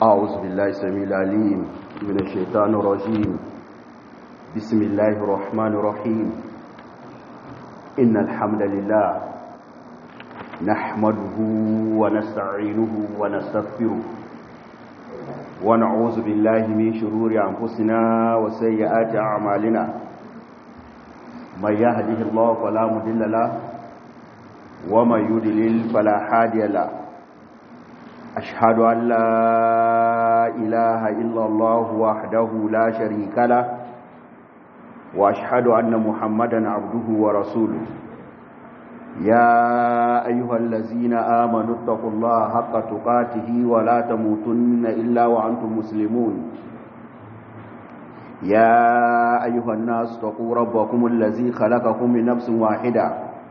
أعوذ بالله السميع العليم من الشيطان الرجيم بسم الله الرحمن الرحيم إن الحمد لله نحمده ونستعينه ونستغفره ونعوذ بالله من شرور أنفسنا وسيئات أعمالنا من يهده الله فلا مضل له ومن يضلل فلا هادي له أشهد أن لا إله إلا الله وحده لا شريك له وأشهد أن محمدا عبده ورسوله يا أيها الذين آمنوا اتقوا الله حق تقاته ولا تموتن إلا وأنتم مسلمون يا أيها الناس اتقوا ربكم الذي خلقكم من نفس واحدة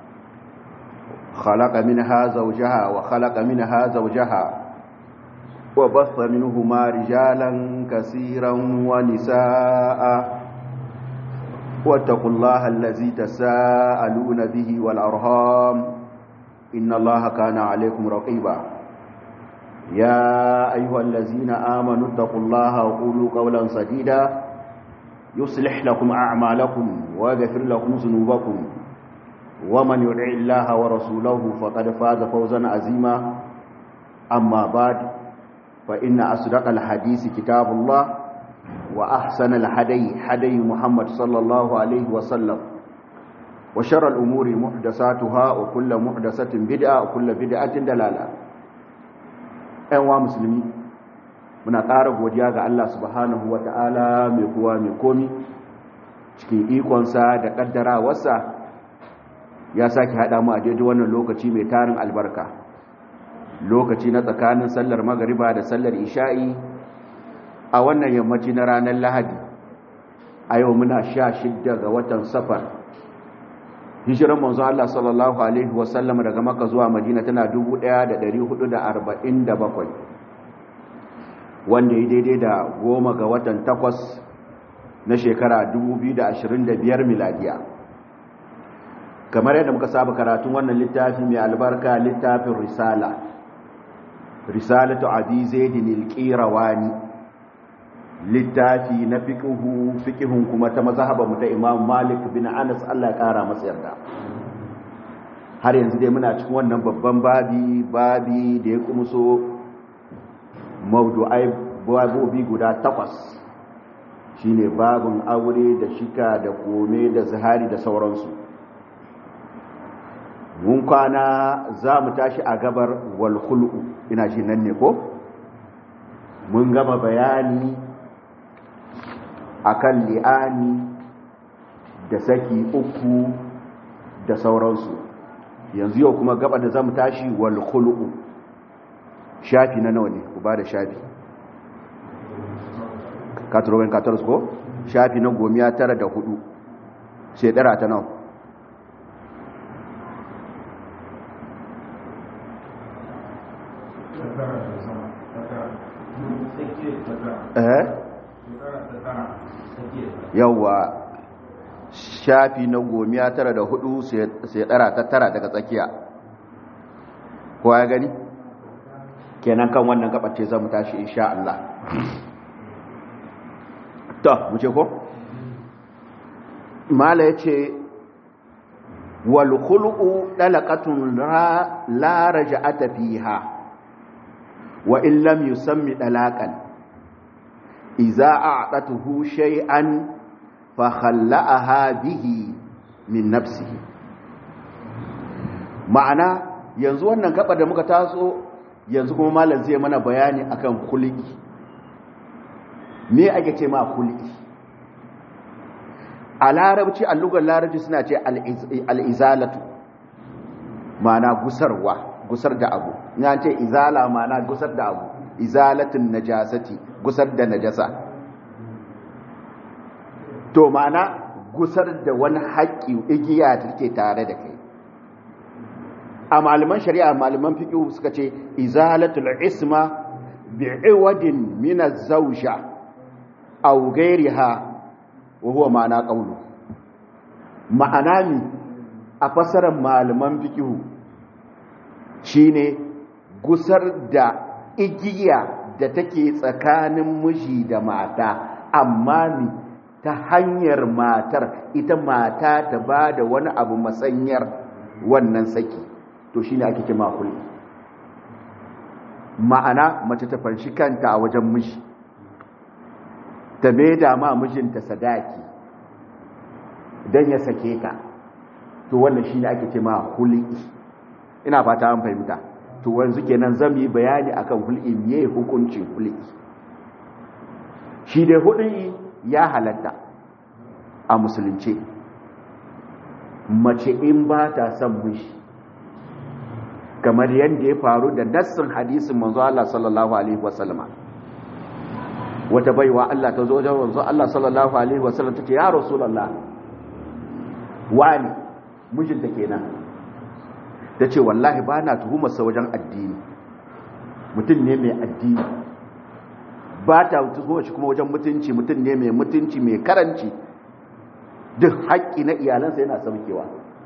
خلق منها زوجها وخلق منها زوجها وبث منهما رجالا كثيرا ونساء واتقوا الله الذي تساءلون به والأرهام إن الله كان عليكم رقيبا يا أيها الذين آمنوا اتقوا الله وقولوا قولا سديدا يصلح لكم أعمالكم ويغفر لكم ذنوبكم ومن يطع الله ورسوله فقد فاز فوزا عظيما أما بعد فإن أصدق الحديث كتاب الله وأحسن الحدي حدي محمد صلى الله عليه وسلم وشر الأمور محدثاتها وكل محدثة بدعة وكل بدعة دلالة أيها مسلمين muna ƙara godiya ga Allah subhanahu wa ta'ala mai kowa mai komi cikin ikonsa da ƙaddarawarsa ya sake haɗa mu a daidai wannan lokaci mai tarin albarka lokaci na tsakanin sallar magariba da sallar isha'i a wannan yammaci na ranar lahadi a yau muna sha shidda ga watan safar hijiran manzo Allah sallallahu alaihi wasallam daga maka zuwa madina tana 1447 wanda ya daidai da goma ga watan takwas na shekara 2025 miladiya kamar yadda muka saba karatun wannan littafi mai albarka littafin risala risalatu abi zaidin al-qirawani littafi na fiqhu fiqhun kuma ta mazhaba mu ta Imam Malik bin Anas Allah ya kara masa yarda har yanzu dai muna cikin wannan babban babi babi da ya kumso mawdu'ai babobi guda takwas shine babun aure da shika da kome da zahari da sauransu mun kwana za mu tashi a gabar walhulu ina shi nan ne ko mun gama bayani akan li'ani da saki uku da sauransu yanzu yau kuma gaba da za mu tashi walhulu shafi na nawa ne ku ba da shafi katarobin katarus ko shafi na gomiya tara da hudu shekara ta nawa yawwa shafi na gomiya tara da hudu sai dara ta tara daga tsakiya kowa ya gani kenan kan wannan gabace za mu tashi insha Allah ta mu ce ko mala ya ce wal khuluqu dalaqatun la raja'ata fiha wa in lam yusammi dalaqan iza a'datuhu shay'an fa khalla'aha bihi min nafsihi ma'ana yanzu wannan gaba da muka taso yanzu kuma malam zai mana bayani akan khuluqi me ake ce ma khuluqi a larabci a lugar larabci suna ce al-izalatu ma'ana gusarwa gusar da abu ya ce izala ma'ana gusar da abu izalatin najasati gusar da najasa to ma'ana gusar da wani haƙƙi igiya da take tare da kai a malaman shari'a malaman fiqh suka ce izalatul isma bi'iwadin min az-zawja aw ghayriha wa huwa ma'ana qawlu ma'ana mi a fasarar malaman fiqh shine gusar da igiya da take tsakanin miji da mata amma ni ta hanyar matar ita mata ta ba da wani abu masanyar wannan saki to shine ake kima hulɗi ma'ana mace ta fanshi kanta a wajen miji ta maida ma mijinta sadaki don ya sake ta to wannan shine ake ce ma hul'i ina fata an fahimta to wanzu kenan zan yi bayani akan hul'i me hukuncin hul'i shi dai hul'i ya halatta a musulunci mace in ba ta son miji kamar yadda ya faru da nassin hadisin manzo Allah sallallahu alaihi wasallama wata baiwa Allah ta zo wajen manzo Allah sallallahu alaihi wasallam tace ya rasulullah wani mijinta kenan tace wallahi ba na tuhumar sa wajen addini mutum ne mai addini ba ta tuhumar shi kuma wajen mutunci mutum ne mai mutunci mai karanci duk haƙƙi na iyalansa yana saukewa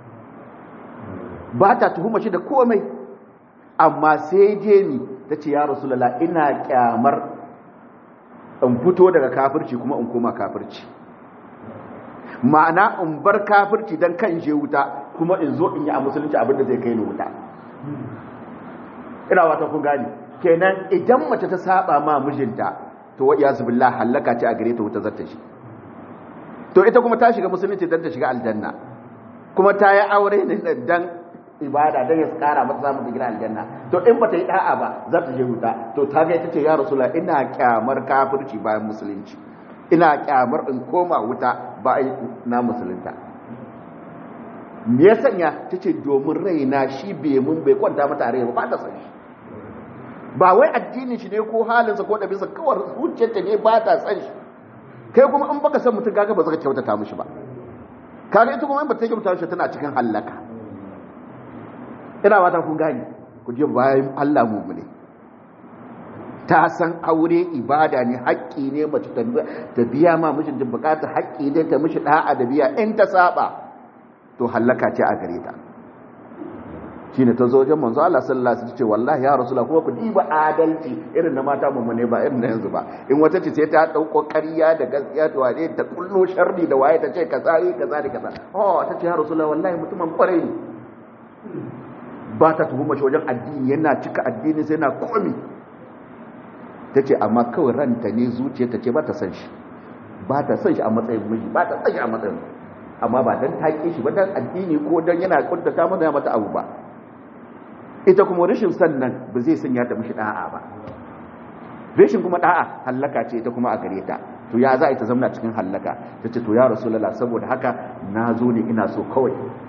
ba ta tuhumar shi da komai amma sai je ni ta ce ya rasulallah ina kyamar in fito daga kafirci kuma in koma kafirci ma'ana in bar kafirci don kan je wuta kuma in zo in yi a musulunci abinda zai kai ni wuta ina wata kun gani kenan idan mace ta saba ma mijinta to wa iyazu billah halaka ce a gare ta wuta zata shi to ita kuma ta shiga musulunci don ta shiga aljanna kuma ta yi aure ne dan ibada dan ya kara mata samun digina aljanna to in bata yi da'a ba za ta je wuta to ta ga ita ce ya rasulullah ina kyamar kafirci bayan musulunci ina kyamar in koma wuta bayan na musulunta me ya sanya ta ce domin raina shi bai mun bai kwanta mata a rai ba ta san shi ba wai addinin shi ne ko halinsa ko ɗabinsa kawai zuciyarta ne ba ta san shi kai kuma in baka san mutum kaga ba zaka kyautata mishi ba kaga ita kuma in ba ta kyautata shi tana cikin hallaka ina wata kun gani ku je bayan Allah mu ne ta san aure ibada ne haƙƙi ne mace ta biya ma mijin da bukata haƙƙi ne ta mishi da'a da biya in ta saba to hallaka ce a gare ta shine ta zo wajen manzo Allah sallallahu alaihi wasallam ce wallahi ya rasulullah kuma ku diba adalci irin na mata mu ne ba irin na yanzu ba in wata ce sai ta dauko ƙarya da gaskiya to waje ta kullo sharri da waye ta ce kaza yi kaza da kaza oh ta ce ya rasulullah wallahi mutumin kwarai ne ba ta tuhuma shi wajen addini yana cika addini sai na komi ta ce amma kawai ranta ne zuciya ta ce ba ta san shi ba ta san shi a matsayin miji ba ta san shi a matsayin amma ba don taƙe shi ba don addini ko don yana kuntata mata mata abu ba ita kuma rashin sannan ba zai sanya ta mishi da'a ba rashin kuma da'a hallaka ce ita kuma a gare ta to ya za a ita zamna cikin hallaka ta ce to ya rasulullah saboda haka na zo ne ina so kawai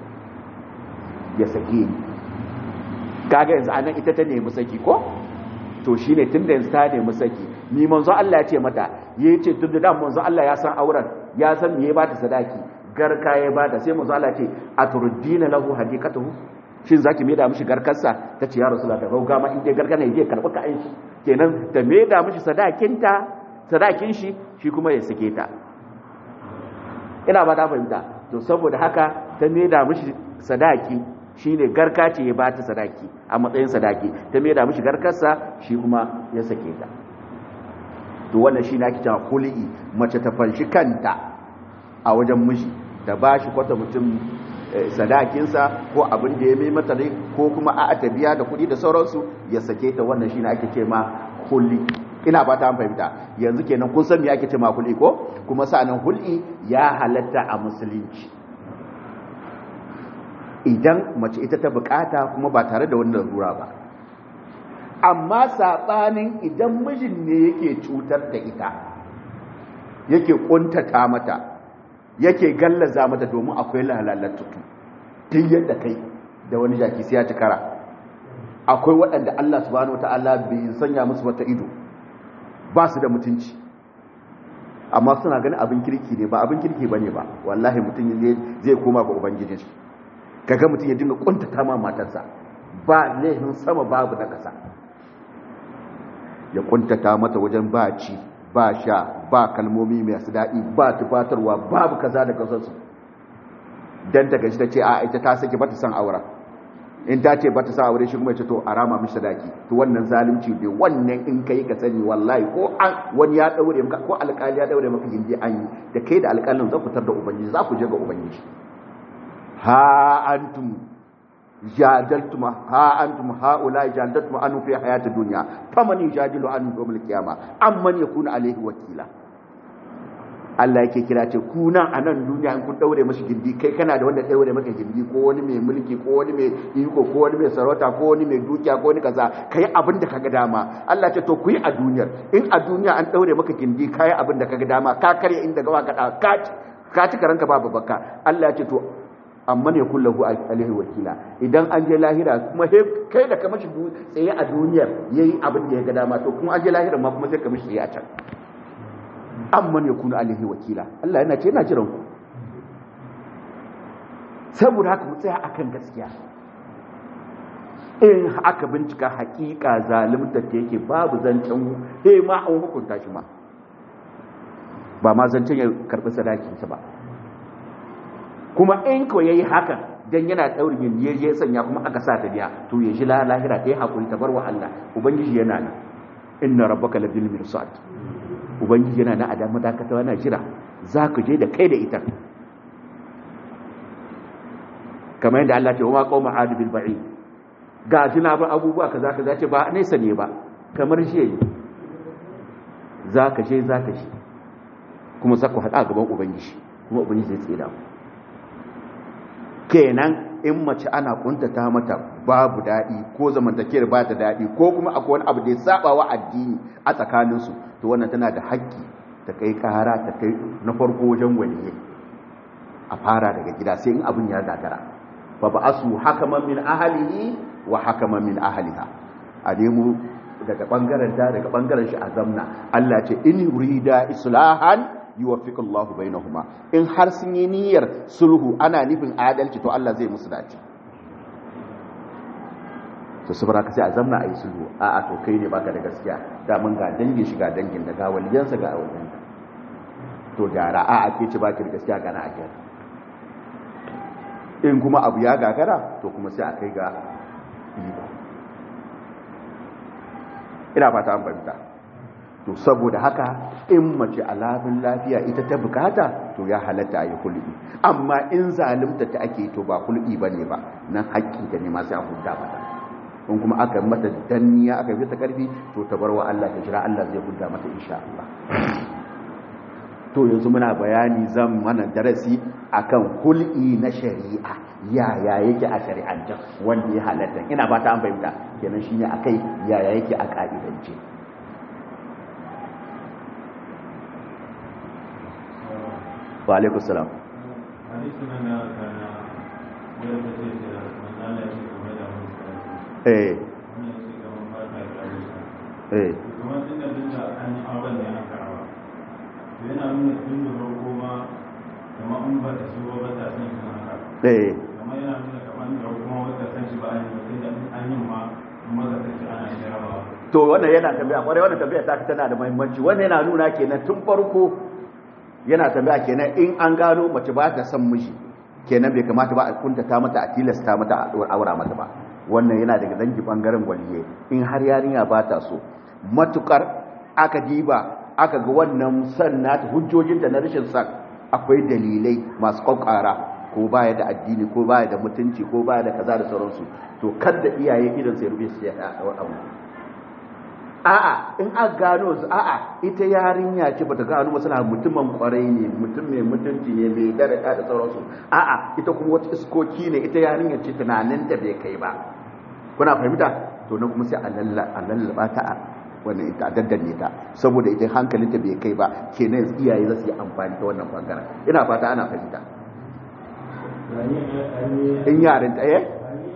ya sake ni kaga yanzu anan ita ta nemi saki ko to shine tunda yanzu ta nemi saki ni manzo Allah ya ce mata yace tunda da manzo Allah ya san auren ya san me ya bata sadaki garka ya bata sai manzo Allah ya ce aturdina lahu hadiqatuhu shin zaki me da mishi garkarsa tace ya rasulullah da gauga ma in dai garka ne zai karbi ka aiki kenan ta me da mishi sadakinta sadakin shi shi kuma ya sake ta ina ba ta fahimta to saboda haka ta me da mishi sadaki shi ne garka ce ya ba ta sadaki a matsayin sadaki ta mai da mishi garkarsa shi kuma ya sake ta to wannan shi na kita kuli'i mace ta fanshi kanta a wajen miji da ba shi kwata mutum sadakinsa ko abin da ya mai mata ne ko kuma a ta biya da kuɗi da sauransu ya sake ta wannan shi ne ake ce ma kuli ina ba ta fahimta yanzu kenan kun san me ake ce ma kuli ko kuma sa'anan hul'i ya halatta a musulunci idan mace ita ta bukata kuma ba tare da wannan rura ba amma sabanin idan mijin ne yake cutar da ita yake kuntata mata yake gallaza mata domin akwai lalalattutu tun yadda kai da wani jaki sai ya ci kara akwai waɗanda Allah subhanahu wata'ala bai sanya musu wata ido ba su da mutunci amma suna ganin abin kirki ne ba abin kirki bane ba wallahi mutum zai koma ga ubangijin shi kaga mutum ya dinga kuntata ma matarsa ba laifin sama babu na kasa ya kuntata mata wajen ba ci ba sha ba kalmomi masu daɗi ba tufatarwa babu kaza da kasarsu don ta gaji ta ce a ita ta sake ba ta san aura in ta ce ba ta sa aure shi kuma ya ce to a rama mishi sadaki to wannan zalunci ne wannan in kai ka sani wallahi ko an wani ya daure maka ko alƙali ya daure maka gindi an yi da kai da alƙalin za ku tar da ubangiji za ku je ga ubangiji ha antum jadaltum ha antum haula jadaltum anu fi hayati dunya faman yujadilu an yawmil qiyama amman yakunu alayhi wakila Allah yake kira ce ku nan a nan duniya in kun daure mashi gindi kai kana da wanda daure maka gindi ko wani mai mulki ko wani mai iko ko wani mai sarauta ko wani mai dukiya ko wani kaza kai abin da kaga dama Allah ce to ku yi a duniyar in a duniya an daure maka gindi kai abin da kaga dama ka karya inda gawa ka ka ka ci karanka babu bakka Allah ce to amma ne kullahu alaihi wakila idan an je lahira kuma kai da ka mashi tsaye a duniyar yayi abin da ya ga dama to kuma an je lahira ma kuma sai ka mashi tsaye a can amman ya kuna alihi wakila Allah yana ce yana jiran ku saboda haka mu tsaya akan gaskiya in aka bincika hakika zalimta ta yake babu zancen he ma an hukunta shi ma ba ma zancen ya karbi sadakinsa ba kuma in ko yayi hakan dan yana daurin yin ya sanya kuma aka sa ta biya to ya shi lahira ta yi hakuri ta bar wa Allah ubangiji yana nan inna rabbaka labil mirsad ubangiji yana na adamu dakatawa na jira za ku je da kai da ita kamar yadda Allah ce wa ma qauma adu bil ba'i ga tuna ba abubuwa kaza kaza ce ba nesa ne ba kamar shi yayi za ka je za ka shi kuma za ku haɗa gaban ubangiji kuma ubangiji zai tsira kenan in mace ana kuntata mata babu daɗi ko zamantakewar ba ta daɗi ko kuma akwai wani abu da ya saba wa addini a tsakaninsu to wannan tana da haƙƙi ta kai ƙara ta kai na farko wajen waliyai a fara daga gida sai in abin ya gagara fa ba asu hakaman min ahlihi wa hakaman min ahliha a nemo daga bangaren ta daga bangaren shi a zamna Allah ce in yurida islahan yuwaffiqu Allahu bainahuma in har sun yi niyyar sulhu ana nufin adalci to Allah zai musu dace to saboda ka sai a zamna a yi sulhu a a to kai ne baka da gaskiya da mun ga dangin shi ga dangin da ga waliyansa ga wajen to gyara a a ke ci baki da gaskiya ga na a gyara in kuma abu ya gagara to kuma sai a kai ga iko ina fata an fahimta to saboda haka in mace alabin lafiya ita ta bukata to ya halatta a yi hulɗi amma in zalimta ta ake to ba hulɗi ba ne ba nan haƙƙi da ne masu a hudda mata in kuma aka mata danniya aka fi ta ƙarfi to ta bar wa Allah ta jira Allah zai hudda mata insha Allah to yanzu muna bayani zan mana darasi akan hulɗi na shari'a yaya yake a shari'ance wanda ya halatta ina ba ta an fahimta kenan shine akai yaya yake a ka'idance wa alaikun salam eh eh yana nuna tun da farko ma kamar an ba ta shigo ba ta san shi haka eh kamar yana nuna kamar da kuma wata san shi ba a yi ba sai da an yi ma maza ta ce ana shirawa to wannan yana tambaya kwarai wannan tambaya ta tana da muhimmanci wannan yana nuna kenan tun farko yana tambaya kenan in an gano mace ba ta son miji kenan bai kamata ba a kuntata mata a tilasta mata a aura mata ba wannan yana daga dangi bangaren waliye in har yarinya ba ta so matukar aka diba aka ga wannan san nata hujjojinta na rashin san akwai dalilai masu kwakwara ko baya da addini ko baya da mutunci ko baya da kaza da sauransu to kada iyaye idan sai rubi su ya abu a'a in aka gano su a'a ita yarinya ce bata gano masana mutumin kwarai ne mutum mai mutunci ne mai daraja da sauransu a'a ita kuma wata iskoki ne ita yarinya ce tunanin da bai kai ba kuna fahimta to na kuma sai a lallaba ta a wannan ita daddanne ta saboda ita hankalinta bai kai ba kenan iyaye za su yi amfani ta wannan bangaren ina fata ana fahimta in yaran ta eh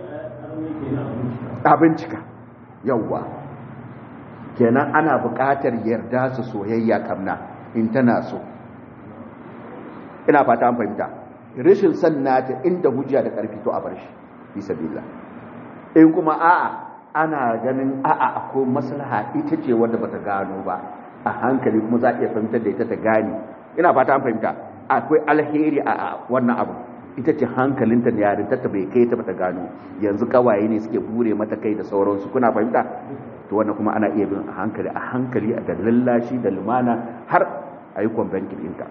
a bincika yawwa kenan ana buƙatar yarda su soyayya kamna in tana so ina fata an fahimta rashin san nata inda hujja da ƙarfi to a bar shi fi sabilillah in kuma a'a ana ganin a'a akwai maslaha ita ce wanda bata gano ba a hankali kuma za a iya fahimtar da ita ta gane ina fata an fahimta akwai alheri a wannan abu ita ce hankalinta da yarinta ta bai kai ta bata gano yanzu kawaye ne suke bure mata kai da sauransu kuna fahimta to wannan kuma ana iya bin a hankali a hankali a da lallashi da lumana har a yi kwambankin ɗinta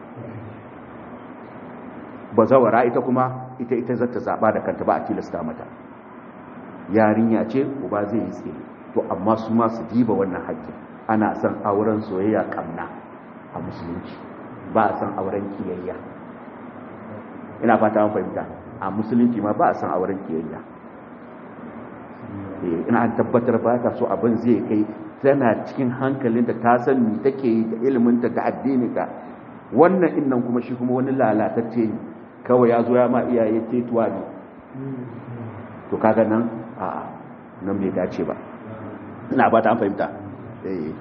ba zawara ita kuma ita ita za ta zaɓa da kanta ba a tilasta mata yarinya ce uba zai yi tsaye to amma su ma su diba wannan haƙƙin ana son auren soyayya kamna a musulunci ba a son auren kiyayya ina fata an fahimta a musulunci ma ba a son auren kiyayya ina an tabbatar ba ta so abin zai kai tana cikin hankalinta ta san me take da iliminta da addininta wannan innan kuma shi kuma wani lalatacce ne kawai ya zo ya ma iyaye tetuwa ne to kaga nan a nan bai dace ba ina ba ta an fahimta eh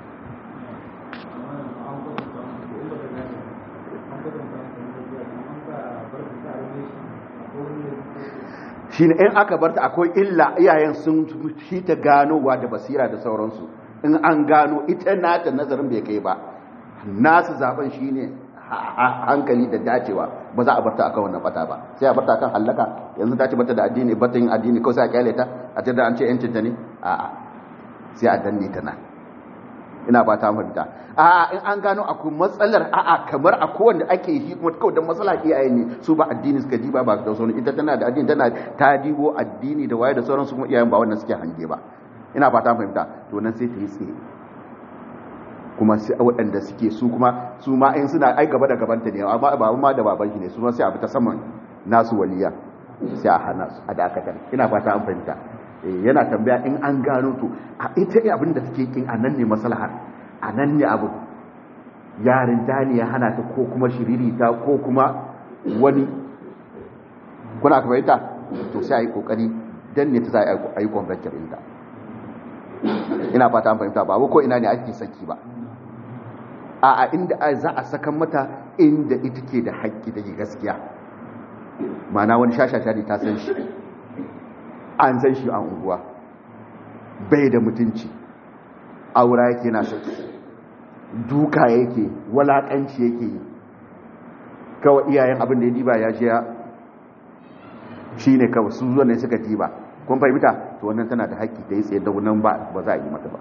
shi ne in aka barta akwai illa iyayen sun shi ta ganowa da basira da sauransu in an gano ita nata nazarin bai kai ba nasu zaben shi ne hankali da dacewa ba za a barta akan wannan bata ba sai a barta akan hallaka yanzu ta ce bata da addini bata yin addini kawai sai a kyale ta a ce da an ce yancin ta ne a'a sai a danne ta nan ina ba ta fahimta a'a in an gano akwai matsalar a'a kamar a kowanne ake yi kuma kawai don matsala iyaye ne su ba addini suka diba ba da sauran ita tana da addini tana ta dibo addini da waye da sauran su kuma iyayen ba wannan suke hange ba ina ba ta fahimta to nan sai ta yi tsaye kuma sai waɗanda suke su kuma su ma in suna ai gaba da gabanta ne amma ba ma da baban shi ne su ma sai a bi ta saman nasu waliya sai a hana su a dakatar ina fata an fahimta yana tambaya in an gano to a ita abin da take kin a nan ne maslahar a nan ne abu yarin dani ya hana ta ko kuma shiririta ko kuma wani kuna ka fahimta to sai a yi kokari dan ne ta sa a yi kwangancin inda ina fata an fahimta ba ko ina ne ake saki ba a a inda za a sakan mata inda ita ke da haƙƙi da gaskiya mana wani shashasha ne ta san shi an san shi a unguwa bai da mutunci aura yake na saki duka yake walakanci yake yi kawai iyayen abin da ya diba ya shi ya shi ne kawai su zuwa ne suka diba kun fahimta to wannan tana da haƙƙi da ya tsaye da wannan ba ba za a yi mata ba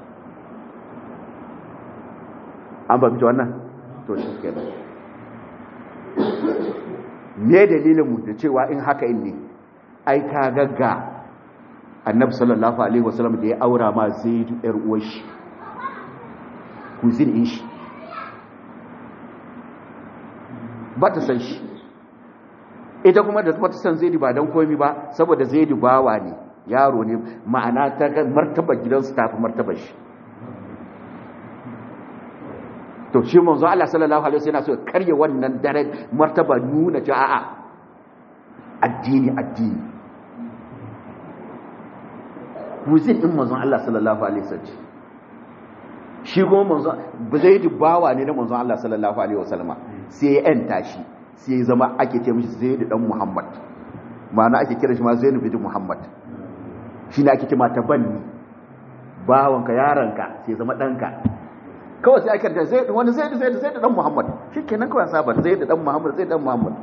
an fahimta wannan to shi ke me dalilin mu da cewa in haka in ne ai ka gagga annabi sallallahu alaihi wasallam da ya aura ma zaidu yar uwar shi kuzin in shi ba ta san shi ita kuma da ba ta san zaidu ba don komi ba saboda zaidu bawa ne yaro ne ma'ana ta ga martaba gidansu tafi martaba shi to shi manzo Allah sallallahu alaihi wasallam yana so karye wannan dare martaba nuna cewa a'a addini addini kuzin din manzon Allah sallallahu alaihi wasallam shi kuma manzon zaidu bawa ne na manzon Allah sallallahu alaihi wasallam sai ya yanta shi sai ya zama ake ce mishi zaidu dan Muhammad ma'ana ake kira shi ma zaidu bin Muhammad shine ake ce mata banni bawanka yaranka sai zama danka kawai sai ake da zaidu wani zaidu zaidu zaidu dan Muhammad shikenan kawai saba zaidu dan Muhammad zaidu dan Muhammad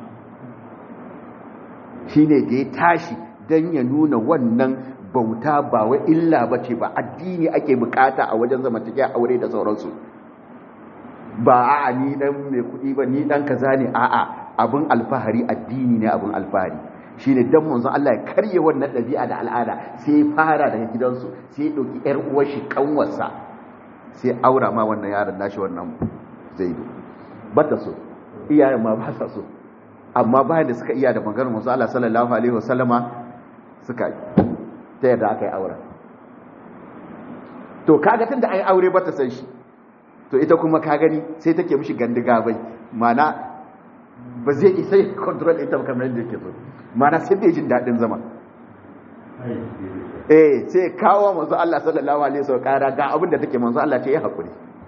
shine da ya tashi dan ya nuna wannan bauta ba wai illa ba ce ba addini ake bukata a wajen zamantakewa aure da sauransu ba a ni dan mai kuɗi ba ni dan kaza ne a'a abin alfahari addini ne abin alfahari shine dan manzon Allah ya karye wannan ɗabi'a da al'ada sai ya fara daga gidansu sai ya ɗauki ƴar uwar shi kanwarsa sai aura ma wannan yaron nashi wannan zaidu bata so iyayen ma ba sa so amma bayan da suka iya da maganar manzon Allah sallallahu alaihi wasallama suka ta yadda aka yi auren to kaga tun da an yi aure ba ta san shi to ita kuma ka gani sai take mishi gandiga bai mana ba zai isa yi control ita ba kamar yadda yake so mana sai bai jin daɗin zama eh sai kawo manzo Allah sallallahu alaihi wasallam kara ga abin da take manzo Allah ce ya hakuri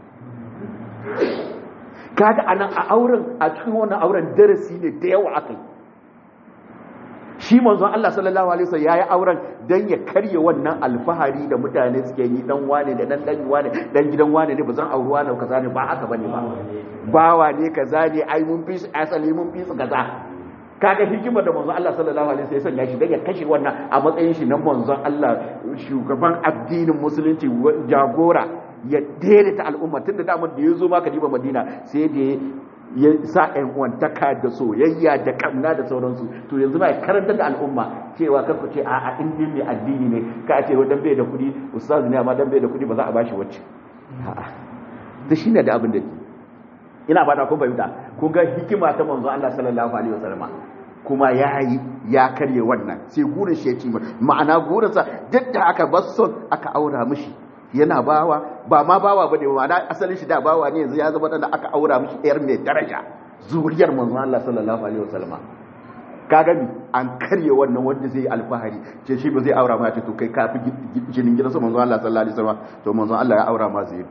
kaga anan a auren a cikin wannan auren darasi ne da yawa akai shi manzon Allah sallallahu alaihi wasallam yayi auren dan ya karye wannan alfahari da mutane suke yi dan wane da dan dan wane dan gidan wane ne bazan auri wane kaza ne ba haka bane ba bawa ne kaza ne ai mun fi su asali mun fi su kaza kaga hikimar da manzon Allah sallallahu alaihi wasallam ya shi dan ya kashe wannan a matsayin shi na manzon Allah shugaban addinin musulunci jagora ya daidaita al'umma tunda damar da ya zo maka diba Madina sai da ya sa ƴan uwantaka da soyayya da kamna da sauransu to yanzu ba ya karanta da al'umma cewa kar ku ce a a in mai addini ne ka ce dan bai da kuɗi ustaz ne amma dan bai da kuɗi ba za a bashi wacce a'a da shine da abin da ke ina fata kun fahimta kun ga hikima ta manzo Allah sallallahu alaihi wasallam kuma yayi ya karye wannan sai gurin shi ya ci ma'ana gurinsa duk da aka basson aka aura mishi yana bawa ba ma bawa bane ma'ana asalin shi da bawa ne yanzu ya zama da aka aura mishi ɗayar mai daraja zuriyar manzo Allah sallallahu alaihi wasallam ka gani an karye wannan wanda zai alfahari ce shi ba zai aura ma ce to kai kafi jinin gidansa manzo Allah sallallahu alaihi wasallam to manzo Allah ya aura ma zai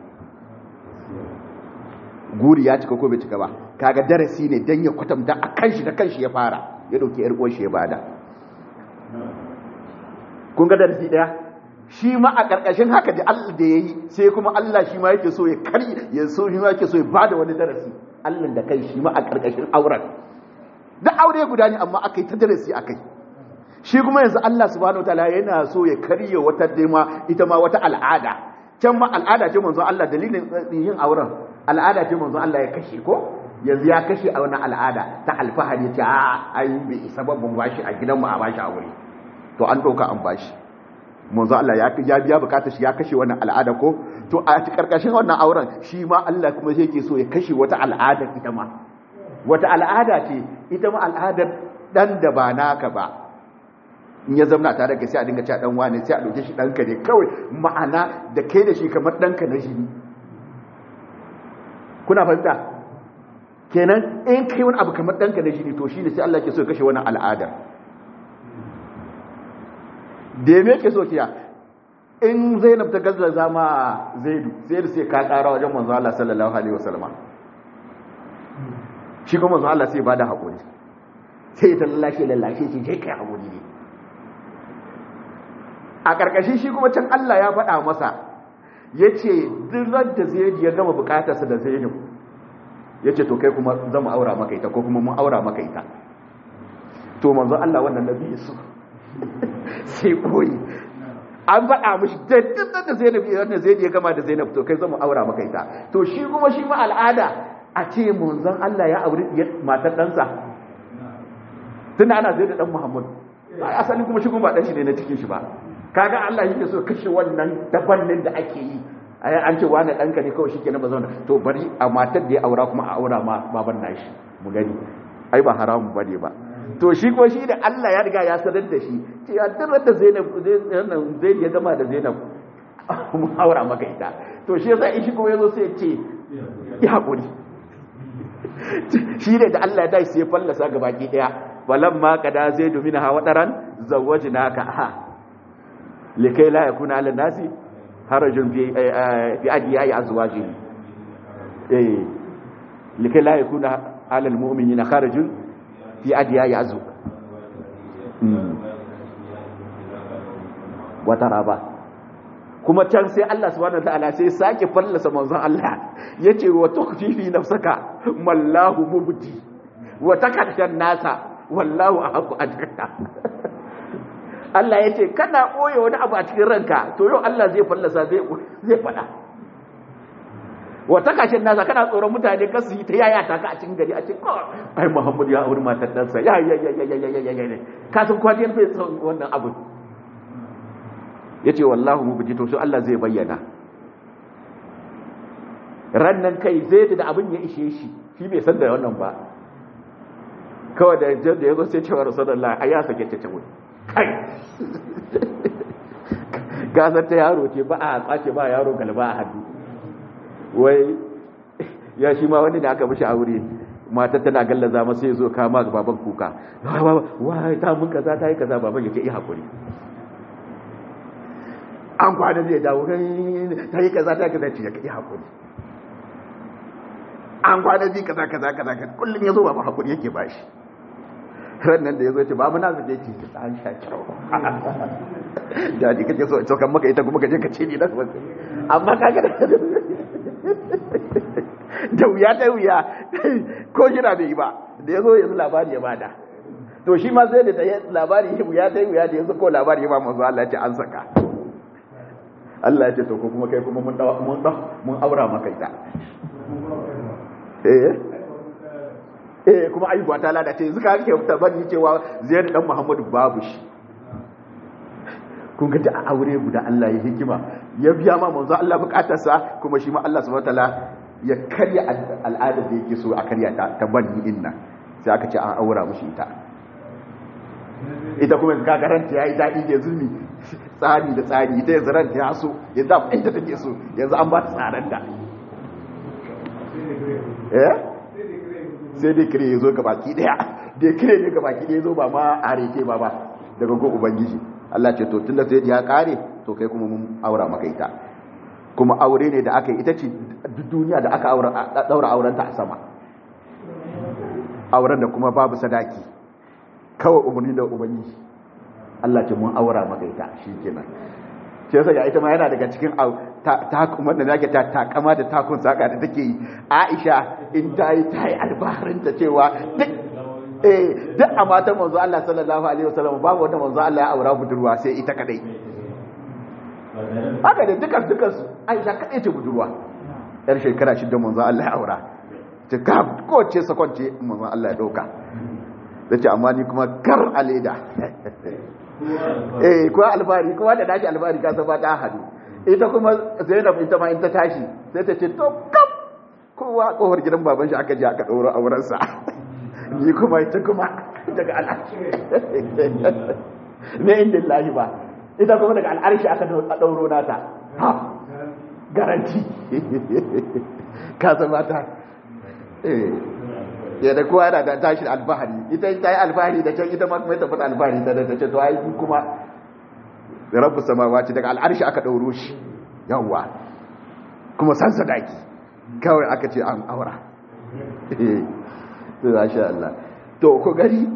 guri ya cika ko bai cika ba kaga darasi ne dan ya kwatanta a kanshi da kanshi ya fara ya dauki yar uwar shi ya bada kun ga darasi daya shi ma a karkashin haka da Allah da yayi sai kuma Allah shi ma yake so ya kari ya so shi ma yake so ya bada wani darasi Allah da kai shi ma a karkashin auren da aure guda ne amma akai ta darasi akai shi kuma yanzu Allah subhanahu wataala yana so ya karye wata dema ita ma wata al'ada can ma al'ada ce manzo Allah dalilin yin auren al'ada ce manzo Allah ya kashe ko yanzu ya kashe a wani al'ada ta alfahari ce a ai bai isa babban bashi a gidan mu a bashi aure to an doka an bashi manzo Allah ya ya biya bukatar shi ya kashe wannan al'ada ko to a karkashin wannan auren shi ma Allah kuma sai yake so ya kashe wata al'ada ita ma wata al'ada ce ita ma al'adar dan da ba naka ba in ya zamna tare da sai a dinga cewa dan wane sai a dauke shi danka ne kawai ma'ana da kai da shi kamar danka na jini kuna fahimta kenan in kai wani abu kamar danka na jini to shine sai Allah ke so ya kashe wannan al'adar da me ke so kiya in Zainab ta gazza zama Zaidu Zaidu sai ka kara wajen manzo Allah sallallahu alaihi wasallam shi kuma manzo Allah sai ba da hakuri sai ta lallashe lallashe shi je kai hakuri ne a ƙarƙashin shi kuma can Allah ya faɗa masa ya ce dirar da zai ya gama bukatarsa da zainab ya ce to kai kuma zama aura maka ita ko kuma mun aura maka ita to manzo Allah wannan nabi su sai koyi an faɗa mishi da dirar da zainab ya da zai ya gama da zainab to kai zama aura maka ita to shi kuma shi ma al'ada a ce manzon Allah ya auri matar ɗansa tunda ana zai da ɗan Muhammad asali kuma shi kuma ba ɗan shi ne na cikin shi ba kaga Allah yake so kashe wannan dabannin da ake yi ai an ce wani danka ne kawai shikenan ba zauna to bari a matar da ya aura kuma a aura ma baban nashi mu gani ai ba haramu bane ba to shi ko shi da Allah ya riga ya sanar da shi ce ya tarar da Zainab Zainab zai ya gama da Zainab mu aura maka ita to shi yasa shi kuma yazo sai ya ce ya hakuri shi ne da Allah ya dai sai ya fallasa gabaki daya falamma kada zaidu minha wadaran zawwajnaka ha likai la yakuna ala nasi harajun fi fi adiyai azwajihi eh likai la yakuna ala almu'minina harajun fi adiyai azw wata raba kuma can sai Allah subhanahu wataala sai sake fallasa manzon Allah yace wa tukhfifi nafsaka mallahu mubdi wa takashan nasa wallahu ahqqu adka Allah ya ce kana ɓoye wani abu a cikin ranka to yau Allah zai fallasa zai zai faɗa wata kashin nasa kana tsoron mutane ka su yi ta yaya ta ka a cikin gari a cikin ai Muhammad ya auri matar ɗansa ya ya ya ya ya ya ya ka san kwajiyar bai son wannan abu ya ce wallahu mu to so Allah zai bayyana rannan kai zai da abin ya ishe shi shi bai san da wannan ba kawai da da ya zo sai cewa rasulullah ai ya sake ta tawo kai gasar ta yaro ce ba a kwace ba yaro galba a hannu wai ya shi ma wani da aka mishi aure mata tana gallaza masa ya zo kama ga baban kuka wai ta mun kaza ta yi kaza baban ya ce iya hakuri an kwana zai dawo ta yi kaza ta kaza ce ya iya hakuri an kwana zai kaza kaza kaza kullum ya zo baban hakuri yake bashi rannan da ya zo ce ba muna zuke ce ta an sha kyau da ji kake so cokan maka ita kuma kaje ka ce ni da amma kaga da da wuya ta wuya ko jira bai yi ba da ya zo yanzu labari ya bada to shi ma sai da labari ya ta yi wuya da yanzu ko labari ya ba manzo Allah ce an saka Allah ya ce to ko kuma kai kuma mun mun mun aura maka ita eh eh kuma aibuwa ta lalace yanzu ka kake tabbani cewa Zaid dan Muhammadu babu shi kun ga a aure guda Allah ya hikima ya biya ma manzo Allah bukatarsa kuma shi ma Allah subhanahu wataala ya karya al'adar da yake so a karya ta ta banni inna sai aka ce an aura mushi ita ita kuma ka garanta yayi dadi da zulmi tsari da tsari ita yanzu ranta ya so ya da inda take so yanzu an ba ta tsaran da eh sai dai kire yazo ga baki daya dai kire ne ga baki daya zo ba ma areke ba ba daga go ubangiji Allah ce to tunda sai ya kare to kai kuma mun aura maka ita kuma aure ne da aka yi ita ce duk duniya da aka daura aurenta a sama auren da kuma babu sadaki kawai umarni da ubangiji Allah ce mun aura maka ita shikenan sai yasa ya ita ma yana daga cikin ta kuma da zake ta takama da takun saka da take yi Aisha in ta yi ta yi albaharin ta cewa duk eh duk a matan manzo Allah sallallahu alaihi wasallam babu wanda manzo Allah ya aura budurwa sai ita kadai haka da dukan dukan su Aisha kadai ce budurwa yar shekara shida manzo Allah ya aura ta ka ko ce sakonce manzo Allah ya dauka zace amma ni kuma kar aleda eh kuwa albari kuwa da dashi albari ka san ba ta hadu ita kuma Zainab ita ma in ta tashi sai ta ce to kam kowa kofar gidan baban shi aka je aka dauro auren sa ni kuma ita kuma daga al'arshi ne inda lahi ba ita kuma daga al'arshi aka dauro nata ha garanti ka san mata eh ya da kowa yana da tashin alfahari ita ta yi alfahari da can ita ma kuma ta fata alfahari ta da ta ce to ai kuma rabu samawa ce daga al'arshi aka ɗauro shi yawwa kuma san sadaki kawai aka ce an aura to masha Allah to ku gari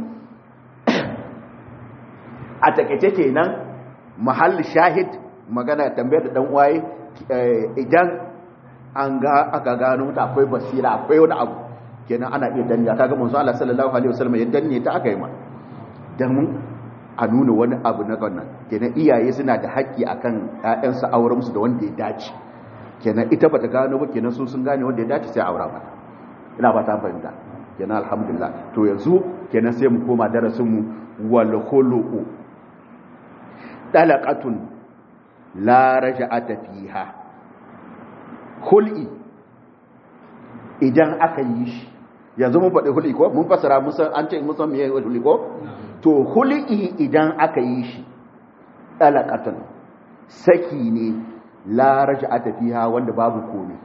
a takeice kenan mahall shahid magana tambayar da dan waye idan an ga aka gano ta akwai basira akwai wani abu kenan ana iya danya kaga manzo Allah sallallahu alaihi wasallam ya danne ta aka yi ma dan a nuna wani abu na wannan kenan iyaye suna da haƙƙi akan ƴaƴansu auren su da wanda ya dace kenan ita bata gano ba kenan su sun gane wanda ya dace sai aura mata ina ba ta fahimta kenan alhamdulillah to yanzu kenan sai mu koma darasin mu wal khuluqu dalaqatun la raja'ata fiha khul'i idan aka yi shi yanzu mun faɗi huli ko mun fasara musan an ce musan meye huli ko to huli idan aka yi shi dalaqatan saki ne la raj'ata fiha wanda babu komai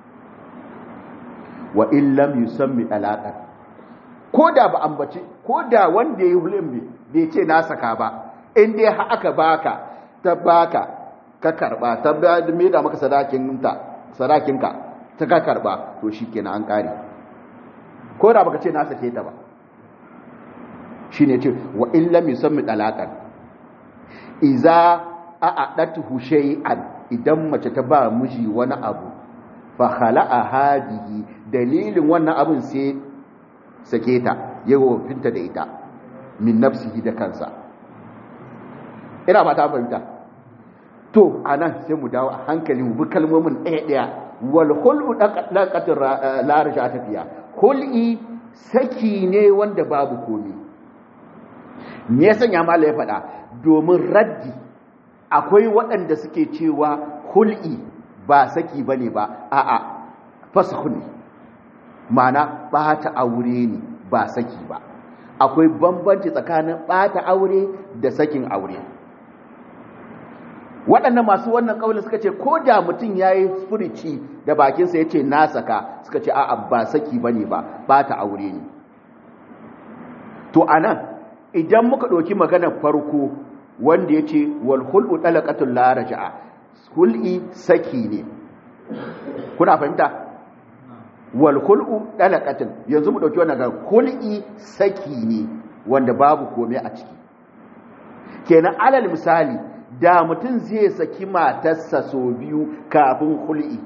wa in lam yusammi dalaqan ko da ba ambaci ko da wanda yayi hulin bai ce na saka ba in dai ha aka baka ta baka ka karba ta me da maka sadakin ta sadakinka ta ka karba to shikenan an kare ko da baka ce na sake ta ba shine ce wa in lam yusammi dalaqan iza a'adatuhu shay'an idan mace ta ba miji wani abu fa khala'a hadihi dalilin wannan abun sai sake ta yawo finta da ita min nafsihi da kansa ina ba ta fahimta to anan sai mu dawo a hankali mu bi kalmomin ɗaya ɗaya wal khulu daqatir la raja tafiya khul'i saki ne wanda babu komi me ya sanya mala ya faɗa domin raddi akwai waɗanda suke cewa hul'i ba saki ba ne ba a'a fasahu ne mana ɓata aure ne ba saki ba akwai bambanci tsakanin ɓata aure da sakin aure waɗannan masu wannan ƙaunin suka ce ko da mutum ya yi furici da bakinsa ya ce na saka suka ce a'a ba saki ba ne ba ɓata aure ne to a nan idan muka ɗauki maganar farko wanda ya ce wal hul'u ɗalaƙatun laraja'a hul'i saki ne kuna fahimta wal hul'u ɗalaƙatun yanzu mu ɗauki wannan ga hul'i saki ne wanda babu kome a ciki kenan alal misali da mutum zai saki matarsa sau biyu kafin hul'i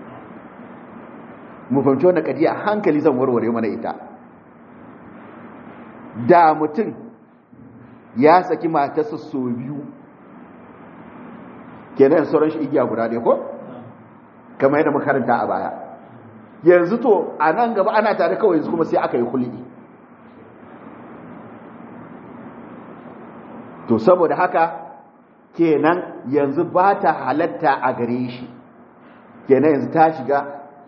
mu fahimci wannan kadiya hankali zan warware mana ita da mutum ya saki matarsa so biyu kenan sauran shi igiya guda ɗaya ko kamar yadda makaranta a baya yanzu to a nan gaba ana tare kawai yanzu kuma sai aka yi hulɗi to saboda haka kenan yanzu ba ta halatta a gare shi kenan yanzu ta shiga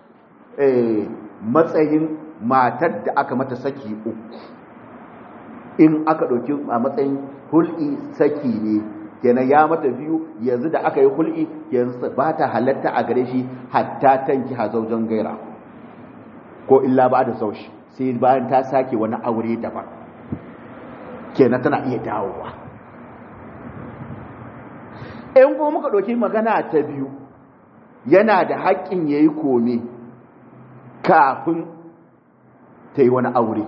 matsayin matar da aka mata saki uku in aka ɗauki a matsayin hul'i saki ne kenan ya mata biyu yanzu da aka yi hul'i yanzu ba ta halatta a gare shi hatta tanki hazaujen gaira ko illa ba da saushi sai bayan ta sake wani aure daban kenan tana iya dawowa in kuma muka ɗauki magana ta biyu yana da haƙƙin ya yi kome kafin ta yi wani aure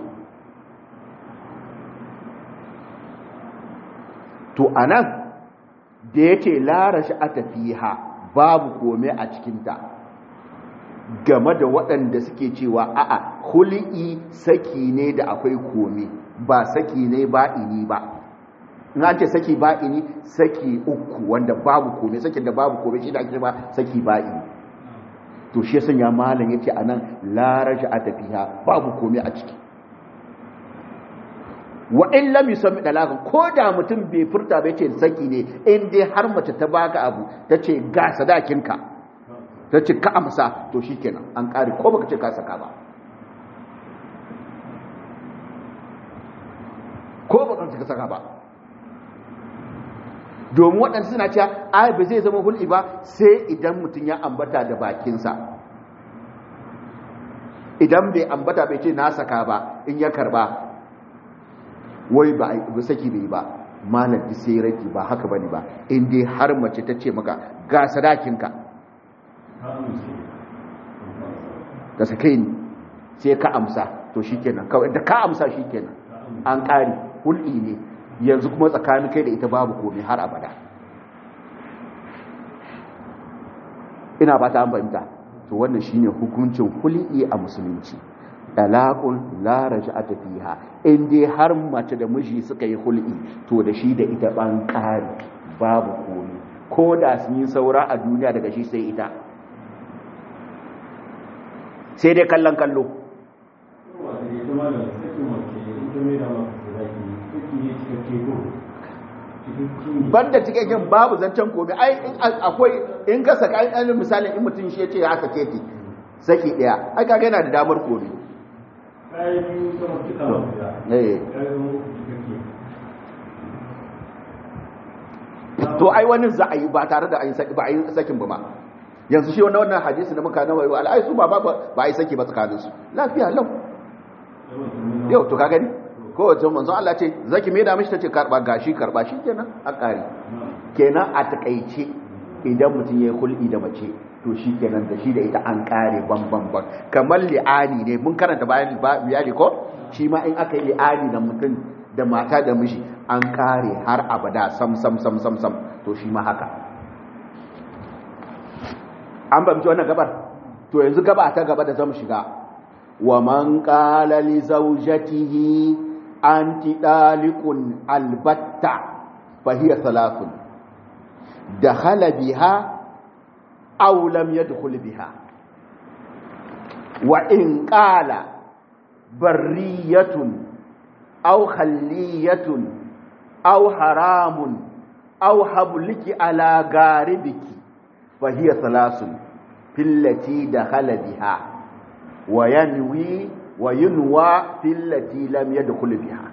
to a nan da yake lara shi a tafiha babu kome a cikinta game da waɗanda suke cewa a'a huli'i saki ne da akwai kome ba saki ne ba ini ba in an ce saki ba ini saki uku wanda babu kome sakin da babu kome shi da ake ba saki ba ini to shi sun ya malam yace anan la raja tafiha babu kome a ciki wa in lam yusammi dalakan ko da mutum bai furta bai ce saki ne in dai har mace ta baka abu ta ce ga sadakinka ta ce ka amsa to shikenan an kare ko baka ce ka saka ba ko baka ce ka saka ba domin waɗansu suna cewa ai ba zai zama hul'i ba sai idan mutum ya ambata da bakinsa idan bai ambata bai ce na saka ba in ya karba wai ba saki bai ba malam sai raki ba haka bane ba in dai har mace ta ce maka ga sadakinka ka sake ni sai ka amsa to shikenan kawai da ka amsa shikenan an ƙari hul'i ne yanzu kuma tsakanin kai da ita babu komai har abada ina ba ta an fahimta to wannan shine hukuncin hul'i a musulunci talaqun la raj'ata fiha in dai har mace da miji suka yi hul'i to da shi da ita ban ƙari babu komai ko da sun yi saura a duniya daga shi sai ita sai dai kallon kallo banda cikakken babu zancen komai ai akwai in ka saka ai an misali in mutum shi yace ya sake ki saki daya ai kaga yana da damar komai eh to ai wani za a yi ba tare da an saki ba a yi sakin ba ma yanzu shi wannan wannan hadisi da muka nawa yau al'ai su ba ba ba a yi saki ba tsakanin su lafiya lau yau to ka gani ko wace manzo Allah ce zaki me da mishi tace karba gashi karba shi kenan a kare kenan a takaice idan mutum yayi hul'i da mace to shi kenan da shi da ita an kare ban ban ban kamar li'ani ne mun karanta bayan biyali ko shi ma in aka yi li'ani da mutum da mata da miji an kare har abada sam sam sam sam sam to shi ma haka an bamci wannan gabar to yanzu gaba ta gaba da zamu shiga wa man qala li zawjatihi anti dalikun albatta fa hiya thalathun dakhala biha aw lam yadkhul biha wa in qala barriyatun aw khalliyatun aw haramun aw habliki ala garibiki fa hiya thalathun fillati dakhala biha wa yanwi wa yunwa fillati lam yadkhul biha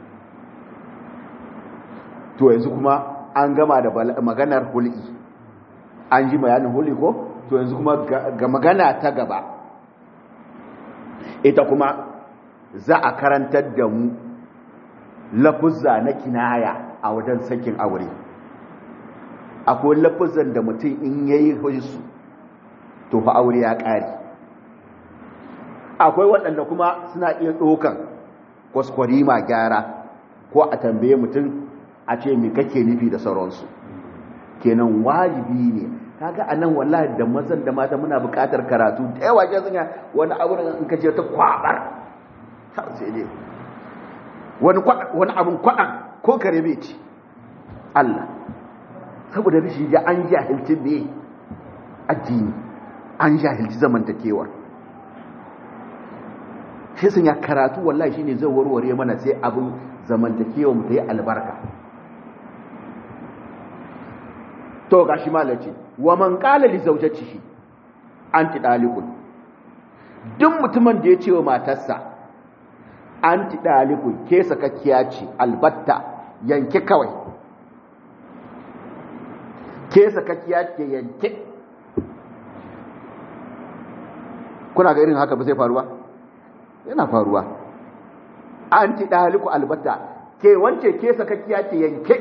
to yanzu kuma an gama da maganar hul'i an ji bayanin hul'i ko to yanzu kuma ga magana ta gaba ita kuma za a karantar da mu lafuzza na kinaya a wajen sakin aure akwai lafuzan da mutum in yayi su to fa aure ya ƙare akwai waɗanda kuma suna iya ɗaukan kwaskwarima gyara ko a tambaye mutum a ce mai kake nufi da sauransu kenan wajibi ne kaga a nan wallahi da mazan da mata muna buƙatar karatu da yawa ke zanya wani abu da in kace ta kwabar sai dai wani wani abun kwaɗan ko kare bai ci Allah saboda rishi da an jahilci ne addini an jahilci zamantakewar shi sun ya karatu wallahi shine zai warware mana sai abin zamantakewar mu ta yi albarka to gashi malaci wa man qala li zawjatihi anti dalikun duk mutumin da ya ce wa matarsa anti dalikun ke sakakkiya ce albatta yanke kawai ke sakakkiya ce yanke kuna ga irin haka ba sai faruwa yana faruwa anti daliku albatta ke wance ke sakakkiya ce yanke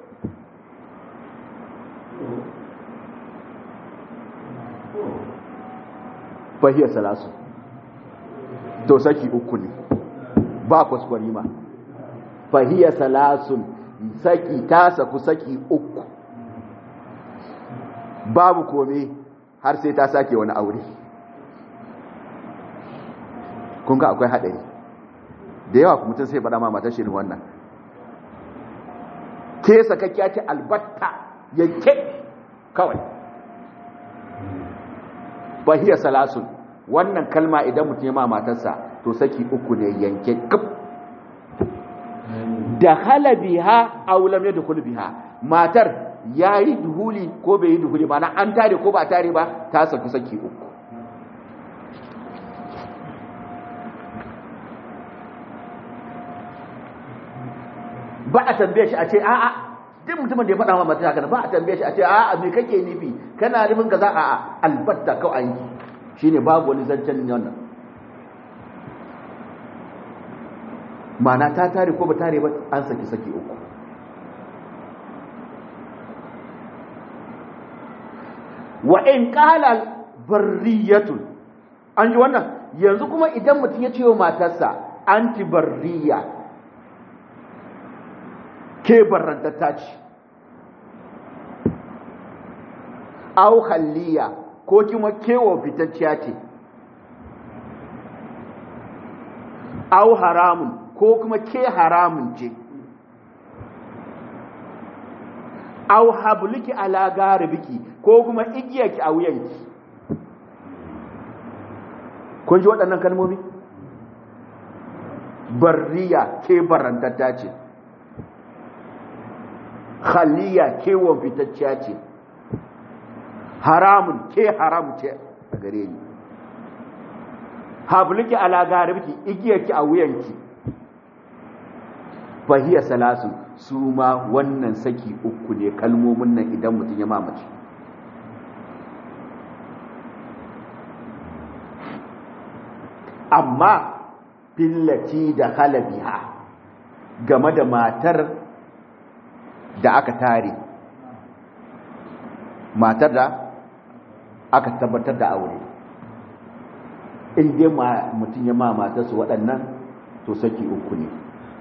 fahiyar salasu to saki uku ne ba kwaskwari ma fahiyar salasun saki ta saku saki uku babu kome har sai ta sake wani aure kun ga akwai haɗari da yawa mutum sai faɗa ma matar shirin wannan ke sakakkiya ce albatta yanke kawai bahiyar salasun wannan kalma idan mutum ya ma matarsa to saki uku ne yanke kaf da halabiha aulam ya dukul biha matar ya yi duhuli ko bai yi duhuli ba na an tare ko ba tare ba ta saki saki uku ba a tambaye shi a ce a'a duk mutumin da ya faɗa ma mata haka ba a tambaye shi a ce a'a me kake nufi kana nufin kaza a'a albatta kawai an yi shine babu wani zancen wannan mana ta tare ko ba tare ba an saki saki uku wa in qala barriyatun an ji wannan yanzu kuma idan mutum ya ce wa matarsa anti barriya ke barrantatta ce au halliya ko kuma kewa fitacciya ce au haramun ko kuma ke haramun ce au habluki ala garibiki ko kuma igiyarki a wuyanki kun ji waɗannan kalmomi barriya ke barantatta ce khaliya ke fitacciya ce haramun ke haram ce a gare ni habluki ala garibiki igiyarki a wuyanki fahiya salasu su ma wannan saki uku ne kalmomin nan idan mutum ya mamace amma fillaci da halabiha game da matar da aka tare matar da aka tabbatar da aure in dai mutum ya ma matarsu waɗannan to saki uku ne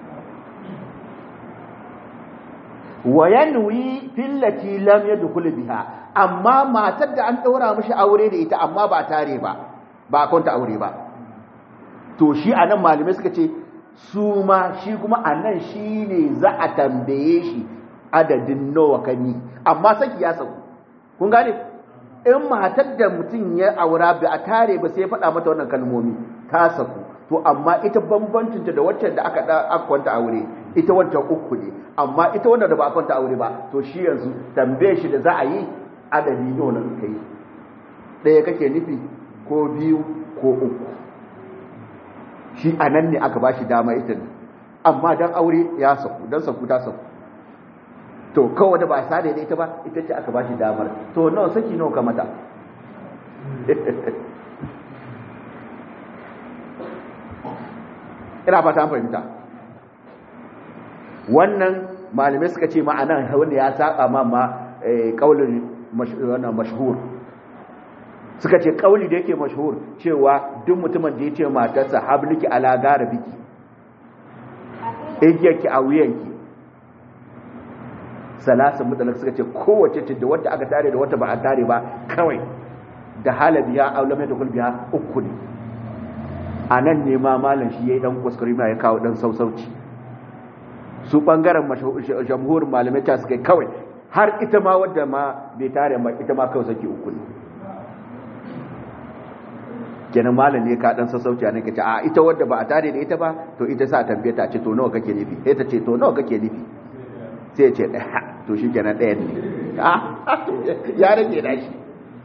wa yanwi fillati lam yadkhul biha amma matar da an daura mishi aure da ita amma ba tare ba ba kwanta aure ba to shi anan malamai suka ce su ma shi kuma anan shine za a tambaye shi adadin nawa kani amma saki ya sauku kun gane in matar da mutum ya aura ba a tare ba sai faɗa mata wannan kalmomi ta saku to amma ita bambancinta da waccan da aka aka kwanta aure ita wancan uku ne amma ita wanda da ba a kwanta aure ba to shi yanzu tambaye shi da za a yi adadi ne wannan kai ɗaya kake nufi ko biyu ko uku shi a nan ne aka ba shi dama ita ne amma dan aure ya saku dan saku ta saku to kawai da ba a sada da ita ba ita ce aka ba shi damar to nawa saki nawa ka mata ina fata an fahimta wannan malamai suka ce ma'anan wanda ya saba ma ma kaulin wannan mashhur suka ce kauli da yake mashhur cewa duk mutumin da ya ce matarsa habliki ala garabiki igiyarki a wuyanki salasin mutalak suka ce kowace ce da wadda aka tare da wata ba a tare ba kawai da halabiya aulamai da kulbiya uku ne a nan ne ma malam shi ya yi dan kuskure ma ya kawo dan sausauci su bangaren jamhurin malamai ta suka kawai har ita ma wadda ma bai tare ma ita ma kawai saki uku ne kenan malam ne ka dan sassauci ne kace a ita wadda ba a tare da ita ba to ita sa tambaye ta ce to nawa kake nufi sai ta ce to nawa kake nufi sai ya ce daya to shi kenan ɗayan ne ya rage da shi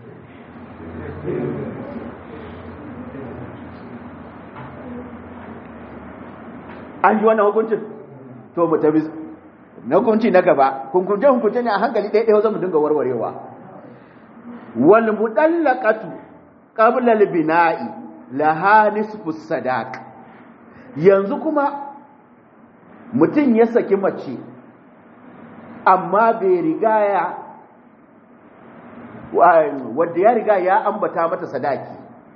an ji wannan hukuncin to mu tabi na hukunci na gaba kunkunce hukunce ne a hankali ɗaya ɗaya zama dinga warwarewa wal mudallaqatu qabla al bina'i laha nisfu sadaq yanzu kuma mutum ya saki mace amma bai riga ya wadda ya riga ya ambata mata sadaki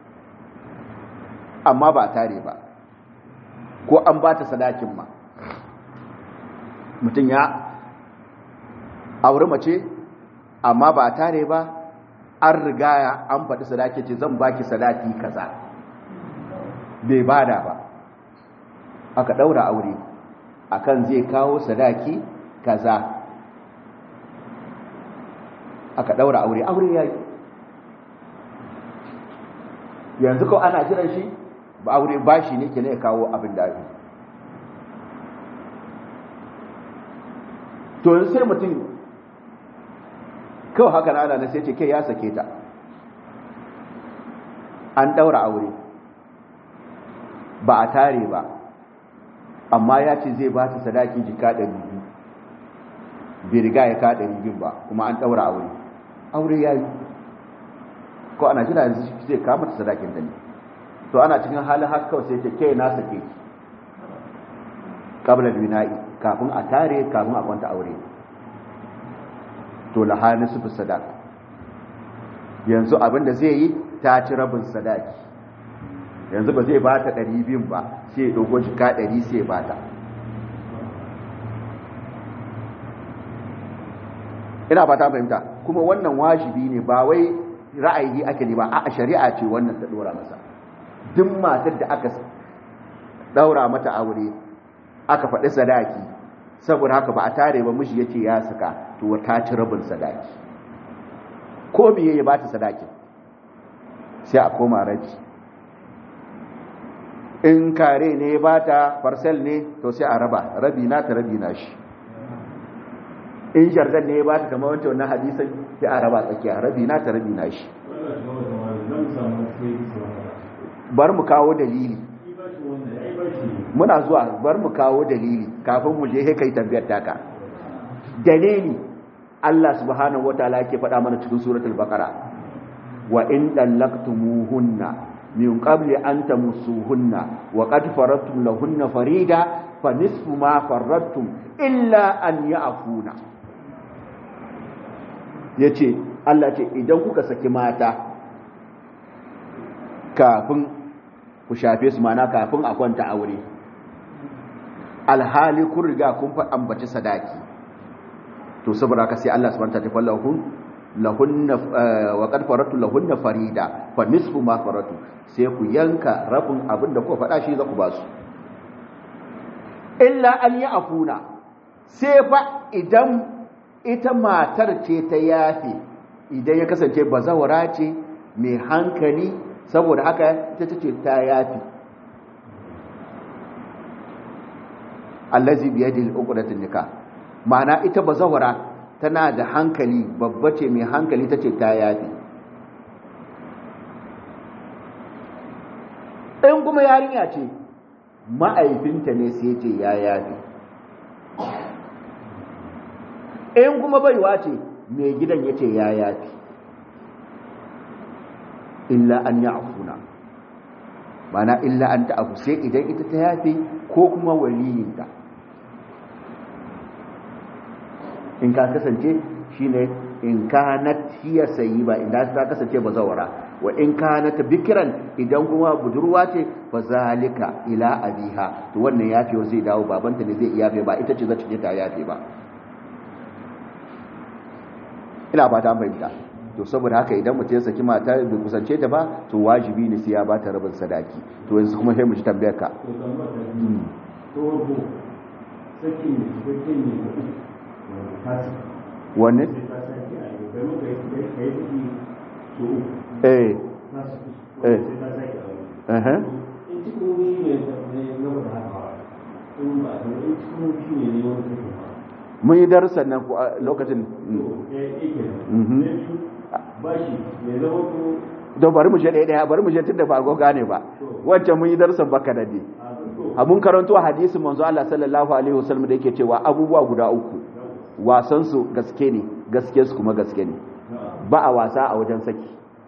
amma ba tare ba ko an ba ta sadakin ma mutum ya auri mace amma ba tare ba an riga ya an faɗi sadaki ce zan baki sadaki kaza bai bada ba aka ɗaura aure akan zai kawo sadaki kaza aka daura aure aure ya yi yanzu ko ana jiran shi ba aure ba shi ne ke ne kawo abin da ake to yanzu sai mutum kawai haka na ana sai ce ke ya sake ta an daura aure ba a tare ba amma ya ce zai ba ta sadaki jika ɗari biyu bai riga ya ka ɗari biyu ba kuma an ɗaura aure aure ya yi ko ana jira yanzu zai kama ta sadakin da ne to ana cikin halin haka kawai sai ce ke na sake ki kabla bina'i kafin a tare kafin a kwanta aure to lahani su fi sadaka yanzu abin da zai yi ta ci rabin sadaki yanzu ba zai ba ta ɗari biyun ba sai ya ɗauko jika ɗari sai ya ba ta ina ba ta fahimta kuma wannan wajibi ne ba wai ra'ayi ake ne ba a shari'a ce wannan ta dora masa duk matar da aka daura mata aure aka faɗi sadaki saboda haka ba a tare ba miji yace ya saka to ta ci rabin sadaki ko biye ya bata sadaki sai a koma raji in kare ne ya bata parcel ne to sai a raba rabi na ta rabi na shi in jardan ne ya ba ta kama wancan wannan hadisan sai a raba tsakiya rabi na ta rabi na shi bar mu kawo dalili muna zuwa bar mu kawo dalili kafin mu je he kai tambayar taka dalili Allah subhanahu wataala yake faɗa mana cikin suratul baqara wa in dallaqtumuhunna min qabli an tamussuhunna wa qad faradtum lahunna farida fa nisfu ma faradtum illa an ya'funa ya ce Allah ce idan kuka saki mata kafin ku shafe su mana kafin a kwanta aure alhali kun riga kun fa ambaci sadaki to saboda haka sai Allah subhanahu wa ta'ala lahun lahunna wa qad faratu lahunna farida fa nisfu ma faratu sai ku yanka rabin abin da kuka faɗa shi za ku ba su illa an yi afuna sai fa idan ita matar ce ta yafe idan ya kasance bazawara ce mai hankali saboda haka ita ce ta yafe allazi biyadil uqdatun nikah ma'ana ita bazawara tana da hankali babba ce mai hankali tace ta yafe in kuma yarinya ce ma'aifinta ne sai ce ya yafe in kuma baiwa ce mai gidan ya ce ya yafi illa an ya afuna mana illa an ta afu sai idan ita ta yafi ko kuma waliyinta in ka kasance shi ne in ka na tiya sayi ba inda ta kasance ba zawara wa in ka na ta bikiran idan kuma budurwa ce ba zalika ila abiha to wannan yafi zai dawo babanta ne zai yafe ba ita ce za ta ta yafe ba ina ba ta fahimta to saboda haka idan mutum ya saki mata bai kusance ta ba to wajibi ne sai ya ba ta rabin sadaki to yanzu kuma sai mu ji tambayar ka sakin ne cikakken ne da uku wanda ta su wanne sai ta sake a yau kai muka yi kai yi saki so uku eh ta su Eh. sai ta sake a yau eh in cikin wuri ne ne na wata haka in ba in cikin wuri ne ne wani sakin ba mun yi darussan nan ku a lokacin Mhm. bashi ya zama ko don bari mu je ɗaya ɗaya bari mu je tunda ba a gane ba wancan mun yi darussan baka da ne a to a mun karanto hadisin manzo Allah sallallahu alaihi wasallam da yake cewa abubuwa guda uku wasan su gaske ne gaske su kuma gaske ne ba a wasa a wajen saki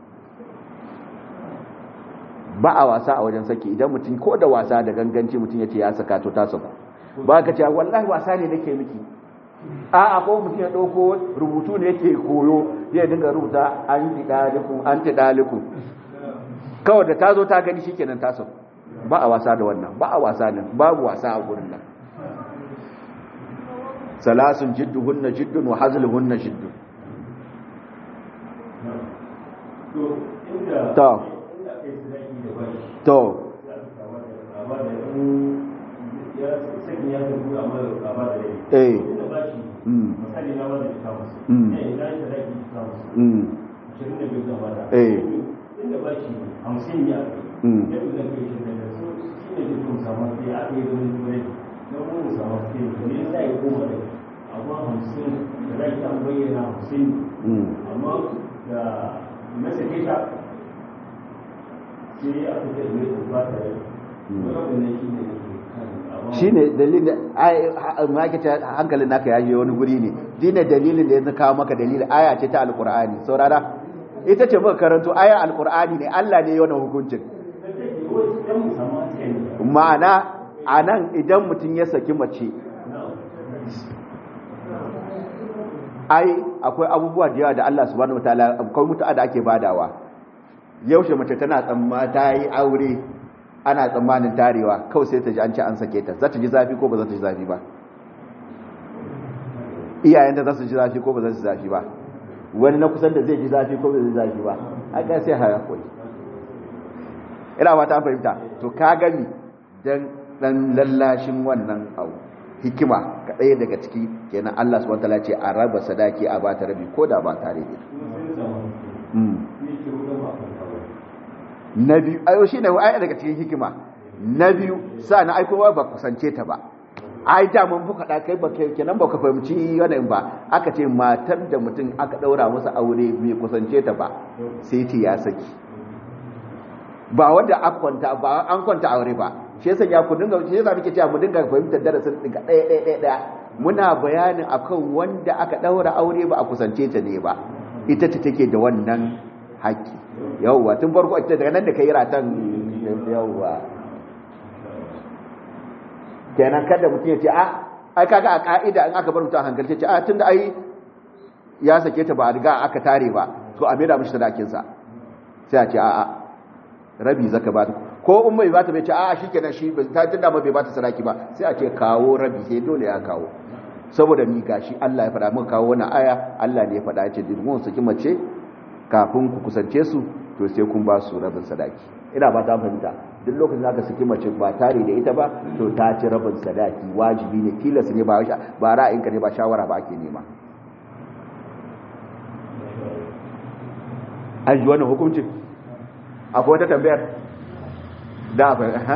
ba a wasa a wajen saki idan mutum ko da wasa da ganganci mutum ya ce ya saka to ta saka ba ka ce wallahi wasa ne nake miki a a ko mutum ya ɗauko rubutu ne yake koyo zai dinga rubuta an ti dalikun an ti dalikun kawai da ta zo ta gani shikenan ta saka ba a wasa da wannan ba a wasa nan babu wasa a gurin nan salasun jidduhunna jiddun wa hazluhunna jiddun to inda To. inda kai sadaki da bashi to za ka kama da kama da in ya sakin ya tafi amma da kama da rai eh inda bashi mm misali na wanda ta musu Mm. ne idan ya sadaki ta musu mm ashirin da biyu zama da Eh. inda bashi hamsin ya kai Mm. ya fi da kai shirin da su shi ne ke kuma samun sai aka yi zama turai na kuma samun sai to ne za ya koma da amma hamsin da zaki an bayyana hamsin mm amma da na sake ta sai aka ce mai ba ta yi wani shi ne da ke kan amma shi ne dalilin ai makita hankalin naka ya je wani guri ne shi ne dalilin da ya kawo maka dalilin aya ce ta alkur'ani saurara ita ce muka karanto aya alkur'ani ne Allah ne yana hukuncin da take wani ɗan musamman sai ne ma'ana a nan idan mutum ya saki mace na ai akwai abubuwa da yawa da Allah subhanahu wataala akwai mutu'a da ake badawa yaushe mace tana tsamma ta yi aure ana tsammanin tarewa kawai sai ta ji an ce an sake ta za ta ji zafi ko ba za ta ji zafi ba iyayenta za su ji zafi ko ba za su ji zafi ba wani na kusan da zai ji zafi ko ba zai ji zafi ba aka sai haya koyi ina ba ta fahimta to ka gani dan dan lallashin wannan abu hikima ka ɗaya daga ciki kenan Allah subhanahu wataala ce a raba sadaki a bata rabi ko da ba tare da kuma sai da samun mm. ne ke wurin ba kan kawai na biyu ayo shine ai daga cikin hikima na biyu sa na aiko ba kusance ta ba ai da mun fuka da kai ba kenan ba ka fahimci wannan ba aka ce matar da mutum aka daura masa aure bai kusance ta ba sai ta ya saki ba wanda aka kwanta ba an kwanta aure ba shi yasa ya ku dinga shi yasa muke cewa mu dinga fahimtar darasin dinga ɗaya ɗaya ɗaya ɗaya muna bayanin akan wanda aka daura aure ba a kusance ta ne ba ita ta take da wannan haƙƙi yawwa tun farko ita daga nan da kai ratan yawwa kenan kada mutum ya ce a ai kaga a ka'ida in aka bar mutum a hankalce ce a tunda ai ya sake ta ba a riga aka tare ba to a maida mishi sadakin sa sai a ce a a rabi zaka ba ta ko in mai bata bai ce a shikenan shi ta tunda ma bai bata sadaki ba sai a ce kawo rabi sai dole ya kawo saboda ni gashi Allah ya faɗa muka kawo wannan aya Allah ne ya faɗa ya ce dirmun saki mace kafin ku kusance su to sai kun ba su rabin sadaki ina ba ta fahimta duk lokacin da aka saki mace ba tare da ita ba to ta ci rabin sadaki wajibi ne tilas ne ba ba ra'ayinka ne ba shawara ba ake nema an ji wannan hukuncin akwai wata tambayar da ba ha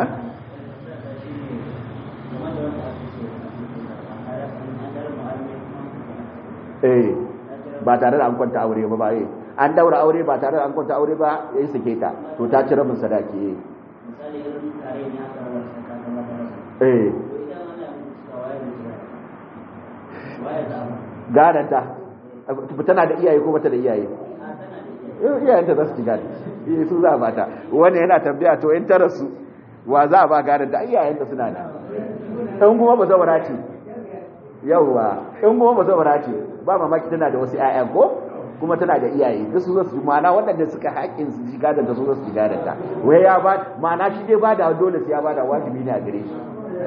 eh ba tare da an kwanta aure ba ba eh an daura aure ba tare da an kwanta aure ba ya yi sake ta to ta ci rabin sadaki eh misali irin tare ne aka rabar saka kamar da rasu eh to idan Allah ya mutu waye ne waye za mu gadanta tana da iyaye ko bata da iyaye a tana da Eh, iyayenta za su ci gadi eh su za a bata wani yana tambaya to in tara su wa za a ba gadanta iyayenta suna da in kuma ba zaura ce yawwa in kuma ba zaura ce ba mamaki tana da wasu 'ya'ya ko kuma tana da iyaye duk su zo su ma'ana waɗanda suka haƙin su ji gadanta su zo su ji gadanta wai ya ba ma'ana shi dai ba da dole sai ya ba da wajibi ne a gare shi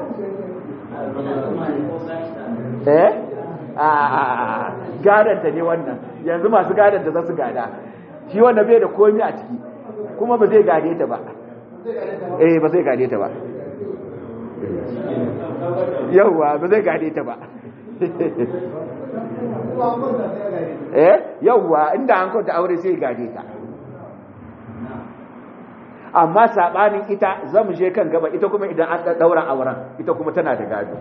eh a gadanta ne wannan yanzu masu gadanta za su gada shi wanda bai da komi a ciki kuma ba zai gade ta ba eh ba zai gade ta ba yauwa ba zai gade ta ba eh yauwa inda an kwanta aure sai gade ta amma sabanin ita zamu je kan gaba ita kuma idan an daura auren ita kuma tana da gado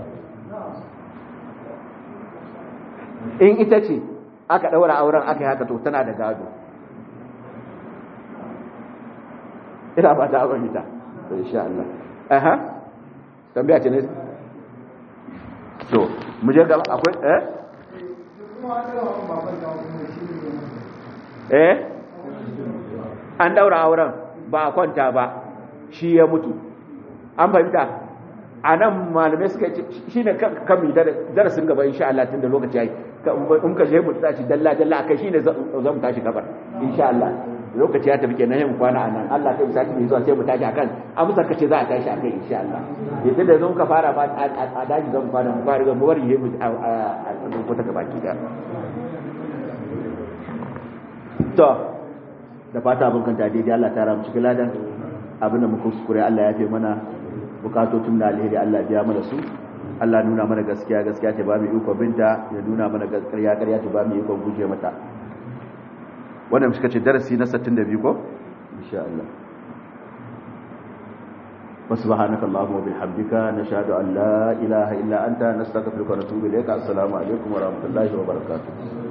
in ita ce aka daura auren aka yi haka to tana da gado ina ba ta abin ita insha Allah aha tambaya ce ne to mu je gaba akwai eh eh an daura auren ba a kwanta ba shi ya mutu an fahimta a nan malamai suka ce shi ne kan mi darasin gaba insha Allah tun da lokaci ya yi in ka je mu tashi dalla dalla akai shi ne zan mu tashi gabar insha Allah lokaci ya tafi kenan yin kwana anan Allah kai sati mai zuwa sai mu tashi akan amsar kace za a tashi akai insha Allah yadda da zan ka fara ba a daji zan kwana mu fara mu bari mu a ko ta gaba ki da to da fata abin kanta daidai Allah ta ramu cikin ladan abin da muka kuskure Allah ya fi mana bukatotun da alheri Allah biya mana su Allah nuna mana gaskiya gaskiya ta ba mu iko binta ya nuna mana gaskiya ƙarya ta ba mu iko guje mata wannan suka ce darasi na 62 ko insha Allah وسبحانك اللهم وبحمدك نشهد أن لا إله إلا أنت نستغفرك ونتوب إليك السلام عليكم ورحمة الله وبركاته